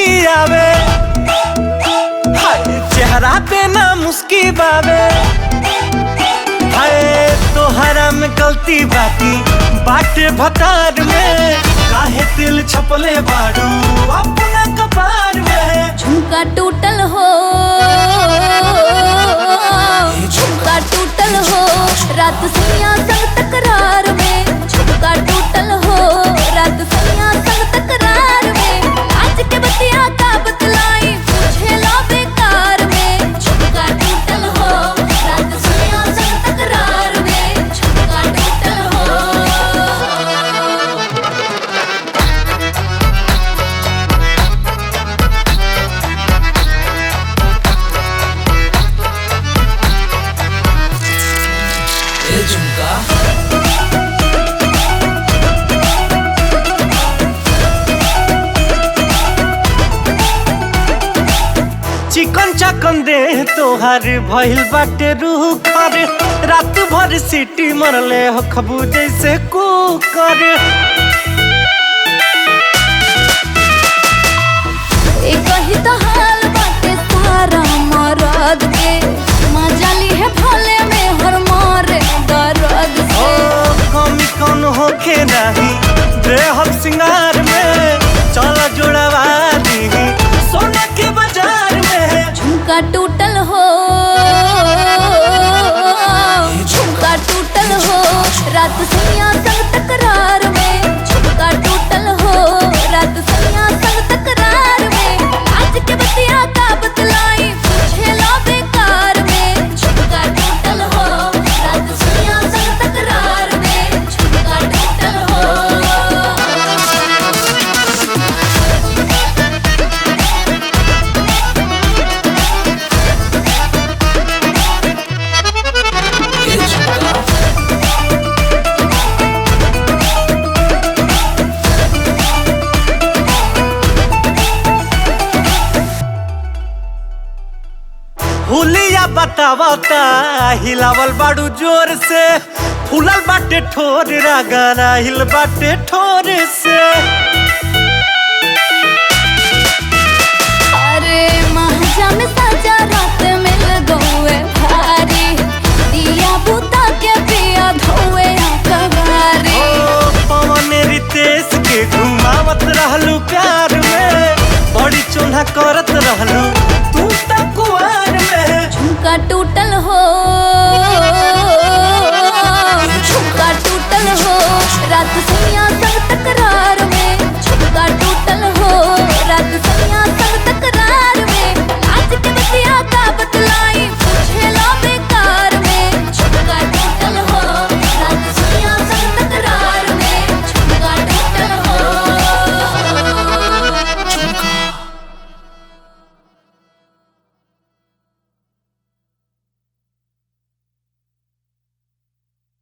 मुस्की आवे हाय चेहरा पे ना मुस्की बावे हाय तोहरा में गलती बाकी बाटे भतार में काहे दिल छपले बाड़ू अपना कपार में झुमका टूटल हो झुमका टूटल हो रात सैया संग तकरार में झुमका टूटल हो रात सैया संग तकरार में आज के बतिया का बतलाई पूछे लो बेकार में झुमका टूटल हो रात सैया संग तकरार में झुमका टूटल हो ए झुमका चिकन चकन दे तोहार भइल बाटे रूह कर रात भर सीटी मरले हो खबू जैसे कुकर एक ही तो हाल बाटे सारा मरद के मजा ली है भले में हर मारे दर्द ओ से कमी कौन होखे नहीं बेहद सिंगार में चल जोड़वा दी सोना के बाजार में झुमका टूटल हो झुमका टूटल हो रात सैया संग तकरार में झुमका टूटल हो रात सैया संग तकरार में आज के बतिया का बतलाई पूछे लो बेकार में झुमका टूटल हो रात सैया संग तकरार में झुमका टूटल हो ए झुमका हुलिया बतावता हिलावल बाड़ू जोर से फूलल बाटे ठोर रागाना हिल बाटे ठोर से अरे महाजा में साजा रात मिल गौए भारी दिया बुता के पिया धोए कबारी ओ पवन रितेश के घुमावत रहलू प्यार में बड़ी चोन्हा करत रहलू तू त कुआर में झुमका टूटल हो झुमका टूटल हो रात सैया संग तकरार